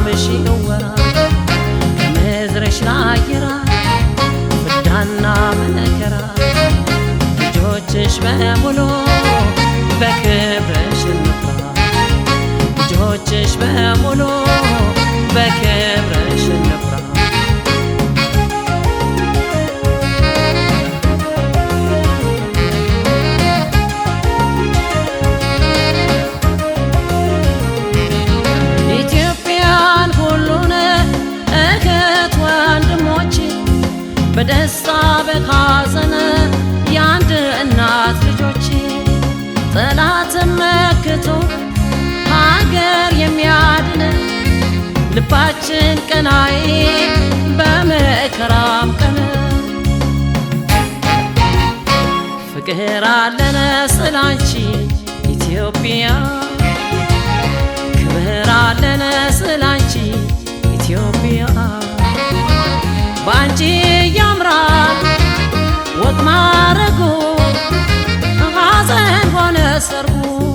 መልካምሽ ይወራ ከምድርሽ ላይ ይራቅ ፍዳና መከራ ልጆችሽ በሙሉ በክብርሽ እንፍራ ልጆችሽ በሙሉ በክብርሽ እንፍራ ኢትዮጵያን ሁሉን እህት ወንድሞች በደስታ በሐዘን የአንድ እናት ልጆች ጠላትን መክቶ ሀገር የሚያድን ልባችን ቀናይ በመከራም ቀን ፍቅር አለን ስላንቺ ኢትዮጵያ ክብር አለን ስላንቺ ኢትዮጵያ በአንቺ ያምራል ወግ ማረጉ ሐዘን ሆነ ሰርጉ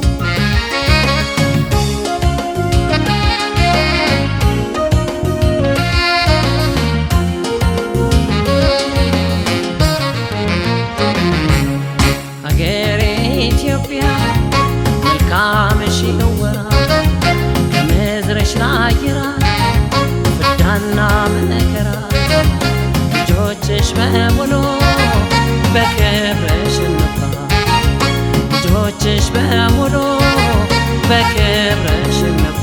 ሀገሬ ኢትዮጵያ መልካምሽ ይወራ ከምድርሽ ላይ ይራቅ ፍዳና መከራ ልጆችሽ በሙሉ በክብርሽ እንፍራ ልጆችሽ በሙሉ በክብርሽ እንፍራ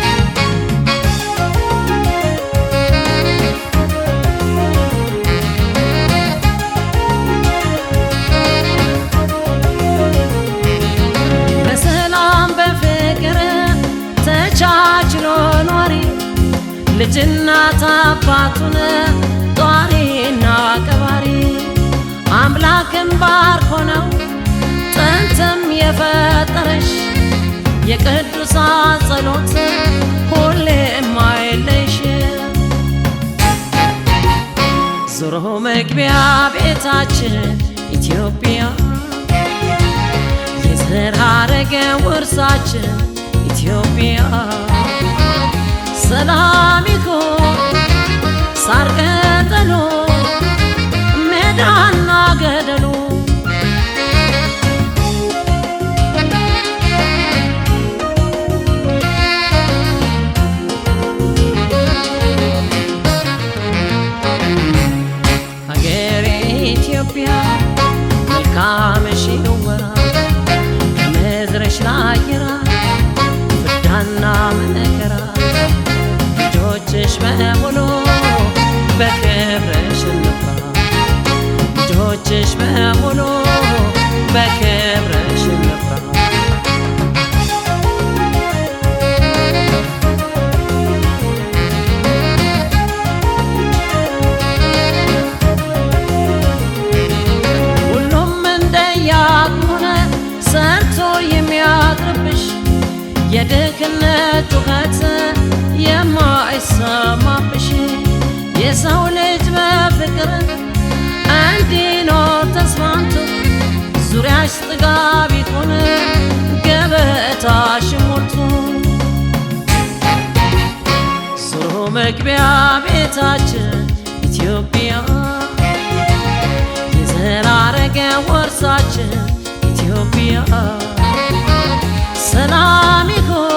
በሰላም በፍቅር ተቻችሎ ኗሪ ልጅናት አባቱን ጧሪና ቀባሪ አምላክን ባርኮ ነው ጥንትም የፈጠረሽ የቅዱሳን ጸሎት ሁሌም አይለይሽ ዞሮ መግቢያ ቤታችን ኢትዮጵያ የዘር ሐረገ ውርሳችን ኢትዮጵያ ሰላም ይሁን ሳር ቅጠሉ ሜዳና ገደሉ ሀገሬ ኢትዮጵያ መልካምሽ ይወራ ከምድርሽ ላይ ይራቅ ፍዳና መከራ ልጆችሽ በሙሉ በክብርሽ እንፍራ ልጆችሽ በሙሉ በክብርሽ እንፍራ ሁሉም እንደያቅሙነ ሰርቶ የሚያቅርብሽ የድህነት ጩኸት የማይሰማብሽ የሰው ልጅ በፍቅር እንዲኖር ተስማምቶ ዙሪያሽ ጥጋብ ይሁን ገበታሽ ሞልቶ ዞሮ መግቢያ ቤታችን ኢትዮጵያ የዘር ሐረገ ወርሳችን ኢትዮጵያ ሰላም ይሁን